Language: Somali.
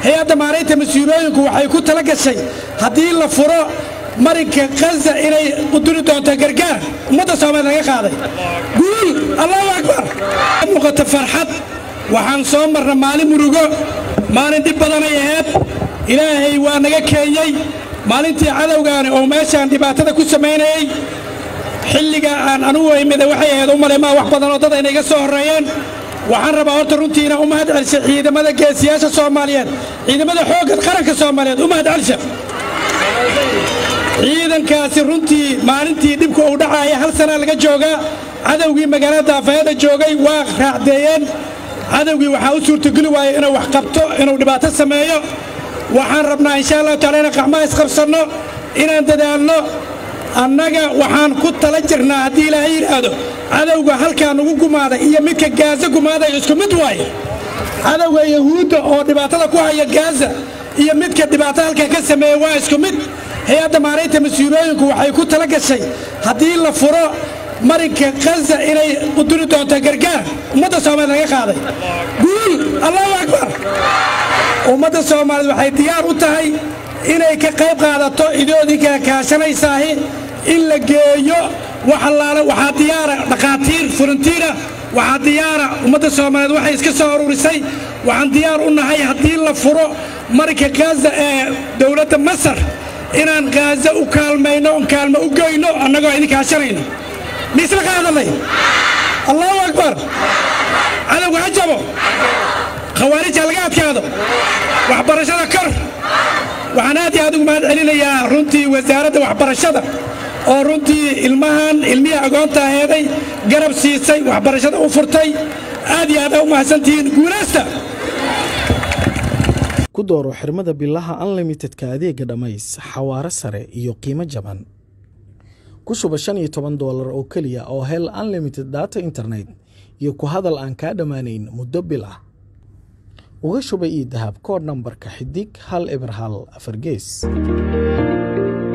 hay-adda maaraynta mas-uulooyinku waxay ku tala gashay haddii la furo marinka khaza inay quduri doonto gargaar ummadda soomaaliya laga qaaday guul allahu akbar muuqata farxad waxaan soo marna maalin murugo maalin dhib badanay ahayd ilaahay waa naga keenyey maalintii cadowgaani oo meeshaan dhibaatada ku samaynayey xilliga aan anugu imida waxay ahayd u malay maa wax badan oo dad ayna iga soo horreeyeen waxaan rabaa horta runtii inaan u mahad celsha ciidamada geesiyaasha soomaaliyeed ciidamada xoogga qaranka soomaaliyeed u mahad celsha ciidankaasi runtii maalintii dhibku uu dhacaaya hal sanaa laga joogaa cadowgii magaalada daafayada joogay waa raacdeeyeen cadowgii waxaa u suurtogeli waaya inuu wax qabto inuu dhibaato sameeyo waxaan rabnaa insha allahu taala inaan qacmaha isqabsanno inaan dadaalno annaga waxaan ku tala jirnaa haddii ilaahay yidhaahdo cadowga halkaa nugu gumaaday iyo midka gaaza gumaaday isku mid waaye cadowga yahuudda oo dhibaatada ku haya gaaza iyo midka dhibaato halkaa ka sameeya waa isku mid hay-adda maaraynta mas-uulooyinku waxay ku tala gashay haddii la furo marinka khaza inay quduri doonto gargaar ummadda soomaaliya laga qaaday guul allahu akbar ummadda soomaaliya waxay diyaar u tahay inay ka qayb qaadato idoodinka kaashanaysaahi in la geeyo wax allaale waxaa diyaara dhakhaatiir furantiira waxaa diyaara ummadda soomaaliyeed waxay iska soo ururisay waxaan diyaar u nahay haddii la furo marinka khaza ee dowladda masar inaan khaaza u kaalmayno on kaalmo u goyno annagoo idin kaashanayno miisla qaadanay allahu akbar cadowga ha jabo khawaarija laga adkaado waxbarashada kor waxaan aad iyo aad ugu mahad celinayaa runtii wasaaradda waxbarashada oo runtii ilmahan ilmihii agoonta aheeday garab siisay waxbarashada u furtay aad iyo aad aa u mahadsantihiin guulaysta ku dooro xirmada bilaha unlimitedka adeega dhammays xawaare sare iyo qiimo jaban ku shuba shan iyo toban doolar oo keliya oo hel unlimited data internet iyo ku hadal aan kaa dhammaanayn muddo bil ah uga shuba io dahab koodh nambarka xidig hal eber hal afar gees